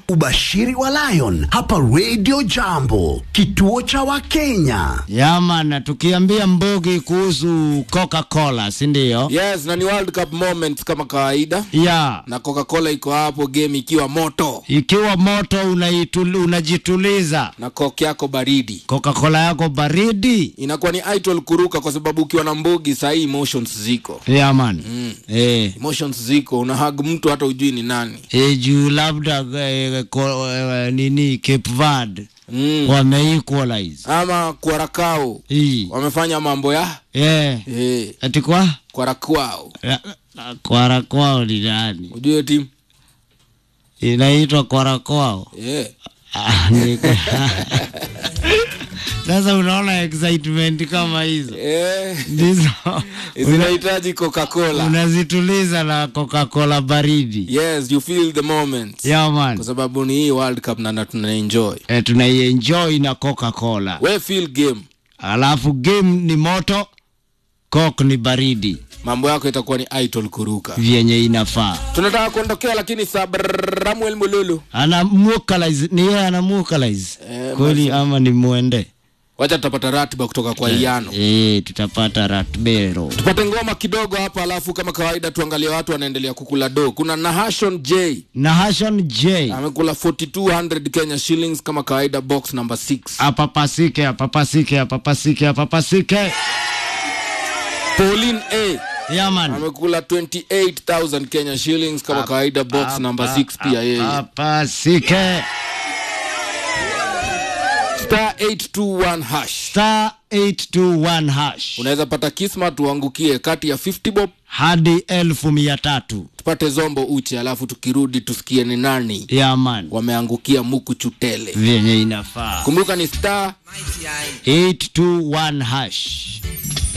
Ubashiri wa Lion hapa Radio Jambo, kituo cha Wakenya. Yamana, tukiambia Mbogi kuhusu Coca-Cola, si ndio? yes na ni world cup moments kama kawaida Ya, na coca-cola iko hapo game ikiwa moto ikiwa moto unaitul, unajituliza na coke yako baridi Coca-Cola yako baridi. inakuwa ni idol kuruka kwa sababu ukiwa na mbugi sahii emotions ziko Yaman. Eh. emotions ziko unahag mtu hata ujui ni nani E, juu labda eh, ko, eh, nini Cape Verde mm. wame equalize ama kwarakao hii wamefanya mambo ya eh, eh, ati kwa kwarakwao kwara kwao ni nani? ujue timu Inaitwa kwara kwao. eh. Ah, ni- Sasa unaona excitement kama hizo eh. ndizo zinahitaji coca-cola unazituliza na Coca-Cola baridi. yes you feel the moment Yeah, man. kwa sababu ni hii world cup na na tunaenjoy Eh, tunaienjoy na Coca-Cola. we feel game Alafu game ni moto, Coke ni baridi mambo yako itakuwa ni idol kuruka vyenye inafaa. tunataka kuondokea lakini sabramuel mululu Ana vocalize, ni yeye ana vocalize Eh, kweli ama ni mwende? wacha tutapata ratiba kutoka kwa iano Eh, tutapata ratbero. tupate ngoma kidogo hapa alafu kama kawaida tuangalie watu wanaendelea kukula do kuna nahashon j Na Hashon J amekula 4200 kenya shillings kama kawaida box number 6 apapasike apapasike apapasike apapasike. pauline a Yaman. amekula 28000 kenya shillings kama kawaida box number 6 pia yeye Apapasike. star 821 hash Star 821 hash. unaweza pata kismat uangukie kati ya 50 bob Hadi elfu mia tatu. tupate zombo uche alafu tukirudi tusikie ni nani Yaman. wameangukia muku chutele Vyenye inafaa. kumbuka ni star 821 hash.